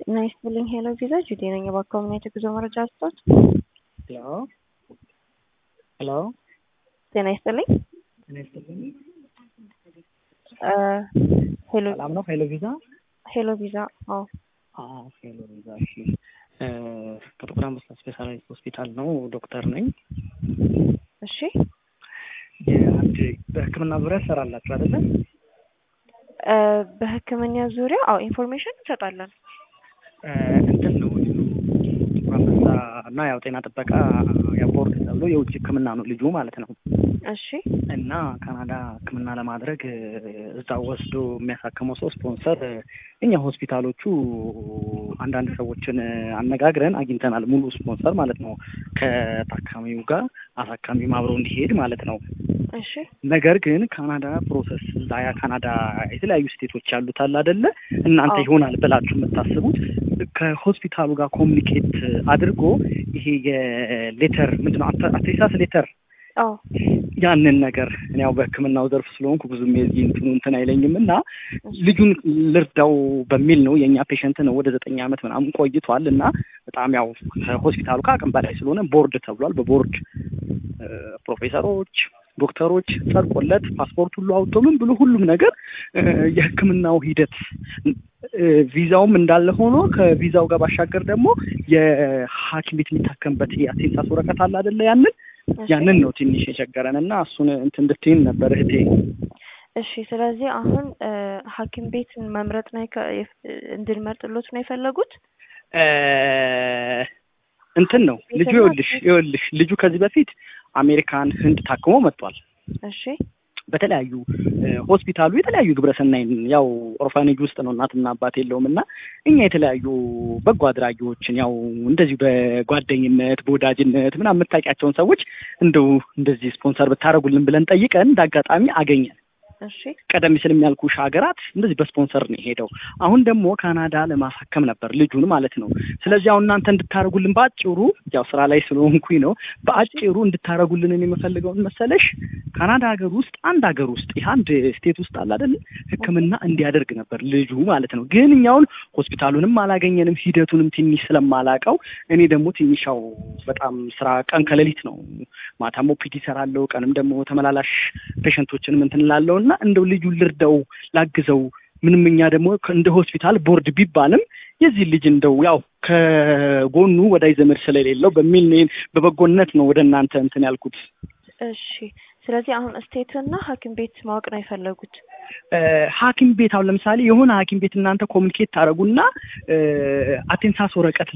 ጤና ይስጥልኝ ሄሎ ቪዛ ጁዴ ነኝ። በአካባቢ የጉዞ መረጃ ስጦት። ሄሎ ሄሎ ጤና ይስጥልኝ ጤና ይስጥልኝ። እ ሄሎ ሰላም ነው? ሄሎ ቪዛ ሄሎ ቪዛ አዎ አዎ፣ ሄሎ ቪዛ እሺ። እ ከጥቁር አንበሳ ስፔሻላይዝድ ሆስፒታል ነው። ዶክተር ነኝ። እሺ የአንድ በሕክምና ዙሪያ ትሰራላችሁ አይደለ? እ በህክምና ዙሪያ አዎ ኢንፎርሜሽን እንሰጣለን። እ እንትን ነው ጥቁር አንበሳ እና ያው ጤና ጥበቃ ያው ቦርድ ተብሎ የውጭ ሕክምና ነው ልጁ ማለት ነው። እሺ እና ካናዳ ሕክምና ለማድረግ እ እዛው ወስዶ የሚያሳክመው ሰው ስፖንሰር እ እኛ ሆስፒታሎቹ አንዳንድ ሰዎችን እ አነጋግረን አግኝተናል። ሙሉ ስፖንሰር ማለት ነው ከታካሚው ጋር አሳካሚውም አብሮ እንዲሄድ ማለት ነው። እሺ ነገር ግን ካናዳ ፕሮሰስ እዛ ያ ካናዳ የተለያዩ ስቴቶች ያሉት አለ አይደለ? እናንተ አዎ። ይሆናል ብላችሁ የምታስቡት ከሆስፒታሉ ጋር ኮሚኒኬት አድርጎ ይሄ የሌተር ምንድን ነው አተ- አቴስታስ ሌተር አዎ ያንን ነገር እኔ ያው በሕክምናው ዘርፍ ስለሆንኩ ብዙም የዚህ እንትኑ እንትን አይለኝም እና ልጁን ልርዳው በሚል ነው የእኛ ፔሸንት ነው ወደ ዘጠኝ ዓመት ምናምን ቆይቷል እና በጣም ያው ከሆስፒታሉ ከአቅም በላይ ስለሆነ ቦርድ ተብሏል። በቦርድ እ ፕሮፌሰሮች፣ ዶክተሮች ጸድቆለት ፓስፖርት ሁሉ አውጥቶ ምን ብሎ ሁሉም ነገር እ የሕክምናው ሂደት እ ቪዛውም እንዳለ ሆኖ ከቪዛው ጋር ባሻገር ደግሞ የሐኪም ቤት የሚታከምበት የአቴንሳስ ወረቀት አለ አይደለ? ያንን እሺ ያንን ነው ትንሽ የቸገረን እና እሱን እንትን እንድትይን ነበር እህቴ። እሺ ስለዚህ አሁን እ ሐኪም ቤት መምረጥ ነው የከ- የፍ- እንድንመርጥሎት ነው የፈለጉት? እ እንትን ነው ልጁ ይኸውልሽ ይኸውልሽ ልጁ ከዚህ በፊት አሜሪካን ህንድ ታክሞ መጥቷል። እሺ በተለያዩ እ ሆስፒታሉ የተለያዩ ግብረሰናይ ያው ኦርፋኔጅ ውስጥ ነው እናትና አባት የለውም እና እኛ የተለያዩ በጎ አድራጊዎችን ያው እንደዚሁ በጓደኝነት በወዳጅነት ምናምን የምታውቂያቸውን ሰዎች እንደው እንደዚህ ስፖንሰር ብታደርጉልን ብለን ጠይቀን እንደ አጋጣሚ አገኘን። እሺ ቀደም ሲል የሚያልኩሽ ሀገራት እንደዚህ በስፖንሰር ነው የሄደው። አሁን ደግሞ ካናዳ ለማሳከም ነበር ልጁን ማለት ነው። ስለዚህ አሁን እናንተ እንድታደርጉልን በአጭሩ ያው ስራ ላይ ስለሆንኩኝ ነው በአጭሩ እንድታደርጉልን የምፈልገውን መሰለሽ ካናዳ ሀገር ውስጥ አንድ ሀገር ውስጥ ይህ አንድ ስቴት ውስጥ አለ አይደል ሕክምና እንዲያደርግ ነበር ልጁ ማለት ነው። ግን እኛውን ሆስፒታሉንም አላገኘንም ሂደቱንም ትንሽ ስለማላቀው እኔ ደግሞ ትንሽ ያው በጣም ስራ ቀን ከሌሊት ነው። ማታም ኦፒዲ እሰራለሁ፣ ቀንም ደግሞ ተመላላሽ ፔሸንቶችንም እንትን እላለሁ እና እንደው ልጁ ልርዳው ላግዘው ምንም እኛ ደግሞ ከ- እንደ ሆስፒታል ቦርድ ቢባልም የዚህ ልጅ እንደው ያው ከጎኑ ወዳጅ ዘመድ ስለሌለው በሚል እኔ በበጎነት ነው ወደ እናንተ እንትን ያልኩት። እሺ ስለዚህ አሁን ስቴትና ሐኪም ቤት ማወቅ ነው የፈለጉት? እ ሐኪም ቤት አሁን ለምሳሌ የሆነ ሐኪም ቤት እናንተ ኮሚኒኬት ታደርጉና እ አቴንሳስ ወረቀት